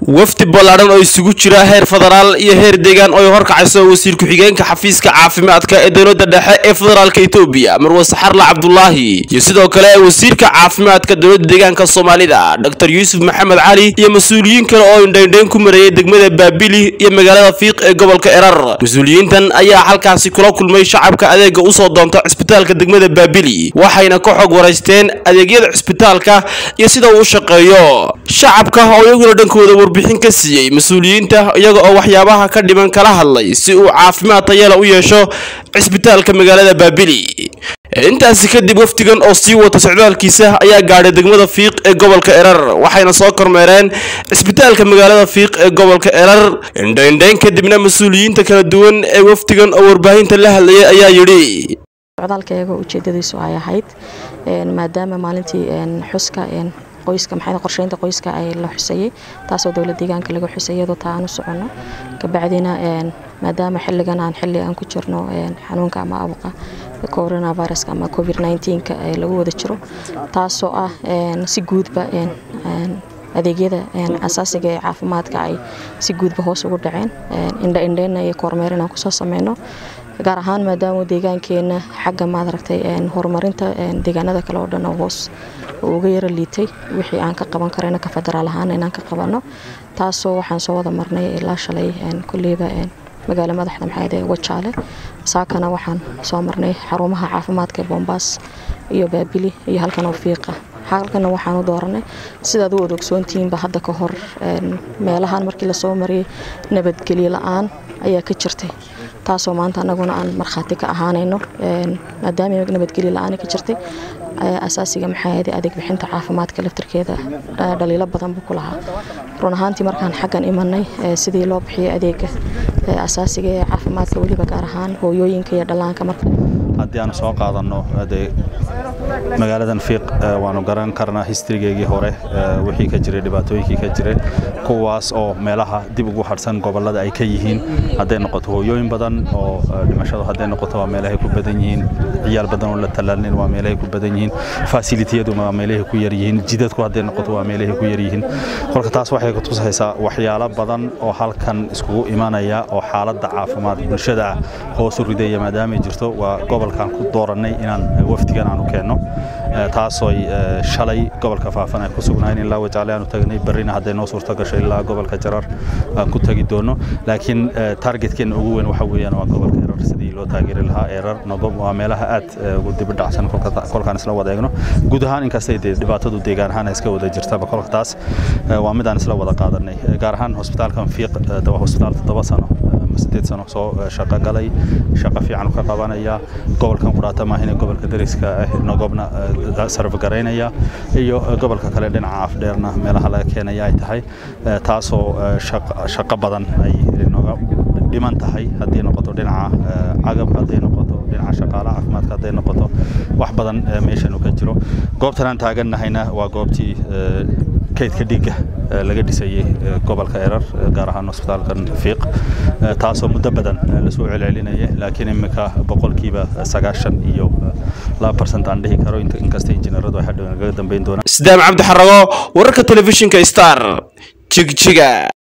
wafdi ballaadhan oo isugu jira heer federaal iyo heer deegaan oo horkacayso wasiir ku-xigeenka xafiiska caafimaadka ee dowladda dhexe ee federaalka etoobiya marwe saxarla cabdulaahi iyo sidoo kale wasiirka caafimaadka dowladda deegaanka soomaalida dr yuusuf maxamed cali iyo mas-uuliyiin kale oo indhaindhayn ku mareeyay degmada baabili iyo magaalada fiiq ee gobolka erar mas-uuliyiintan ayaa halkaasi kula kulmay shacabka adeega usoo doonta cisbitaalka degmada baabili waxayna ka xog waraysteen adeegyada cisbitaalka iyo sida uu u shaqeeyo shacabka oo iyaguna dhankooda warbixin ka siiyey mas-uuliyiinta iyaga oo waxyaabaha ka dhiman kala hadlay si uu caafimaad tayala u yeesho cisbitaalka magaalada baabili intaasi kadib wafdigan oo sii wata socdaalkiisa ayaa gaadhay degmada fiiq ee gobolka erar waxayna soo kormeereen cisbitaalka magaalada fiiq ee gobolka erar indhaindhayn kadibna mas-uuliyiinta kala duwan ee wafdigan oo warbaahinta la hadlayay ayaa yidhi socdaalkayaga ujeedadiisu ay ahayd maadaama maalintii xuska qoyska maxay qorsheynta qoyska ay la xusayay taasoo dowlad deegaanka laga xusay iyadoo taa aan u soconno kabacdina maadaama xilligan aan xilli aan ku jirno xanuunka ama abuqa coronaviruska ama covid 19ka lagu wada jiro taasoo ah si guudba adeegyada asaasiga ee caafimaadka ay si guudba hoos ugu dhaceen indha indheyna iyo kormeer inaan kusoo sameyno gaar ahaan maadaama deegaankeena xagga maadaragtay horumarinta deegaanada kale oo dhan oo hoos uga yara liitay wixii aan ka qaban karayna ka federaal ahaan inaan ka qabanno taasoo waxaan soo wada marnay ilaa shalay kulleyba magaalo madaxda maxamed ee wajaale saakana waxaan soo marnay xarumaha caafimaadka ee boombaas iyo baabili iyo halkan oo fiiqa halkana waxaan u dooranay sidaad u wada ogsoontihiinba hadda ka hor meelahan markii lasoo mariyay nabadgelyo la-aan ayaa ka jirtay taasoo maanta anaguna aan markhaati ka ahaanayno maadaama nabadgelyo la-aan ka jirtay asaasiga maxaa adeeg bixinta caafimaadka laftirkeeda dhaliilo badan buu ku lahaa run ahaantii markaan xaggan imanay sidii loo bixiyay adeega asaasiga ee caafimaadka weliba gaar ahaan hooyooyinka iyo dhallaanka marka haddii aanu soo qaadanno dee magaaladan fiiq waanu garan karnaa histrigeygii hore wixii ka jiray dhibaatooyinkii ka jiray kuwaas oo meelaha dib ugu hadhsan gobollada ay ka yihiin hadday noqoto hooyooyin badan oo dhimashadu hadday noqoto waa meelahay ku badan yihiin ciyaal badan oo la tallaalnin waa meelahay ku badan yihiin fasilitiyadu waa meelahay ku yar yihiin jidadku hadday noqoto waa meelahay ku yar yihiin kolka taas waxay ku tusaysaa waxyaalo badan oo halkan iskugu imanaya oo xaaladda caafimaad bulshada hoos u ridaya maadaamay jirto waa gobolkan ku doorannay inaan wafdigan aanu keenno taasooy shalay gobolka faafan ay ku sugnayn ilaa wajaale aanu tagnay berrina hadday noo suurto gasho ilaa gobolka jarar aan ku tagi doono laakiin targetkeena ugu weyn waxa weeyaan waa gobolka erar sidii loo taageeri lahaa erar nogob waa meelaha aad ugu dibi dhacsan kolkaan isla wada eegno guud ahaan inkastay dee dhibaatadu deegaan ahaan iska wada jirtaba kolka taas waa midaan isla wada qaadanay gaar ahaan hosbitaalkan fiiq waa hosbitaal toddoba sano sideed sano soo shaqo galay shaqo fiican ka qabanaya gobolkan qudhaata maahine gobolka dariska ah nogobna sarfgaraynaya iyo gobolka kale dhinaca afdheerna meelaha laga keenaya ay tahay taasoo shaqo badan ay noga dhiman tahay haddii noqoto dhinaca cagab hadday noqoto dhinaca shaqaalaha caafimaadka hadday noqoto wax badan meeshan ka jiro goobtan aan taagannahayna waa goobtii kaydka dhiigga laga dhisayey gobolka erar gaar ahaan hosbitaalkan fiiq taasoo muddo badan lasoo celcelinaya laakiin imika boqolkiiba sagaashan iyo laba barsent aan dhihi karo inkasta injineeradu ay hadhow nagaga dambeyn doonaan sidaam cabdi xarago wararka telefishinka star jigjiga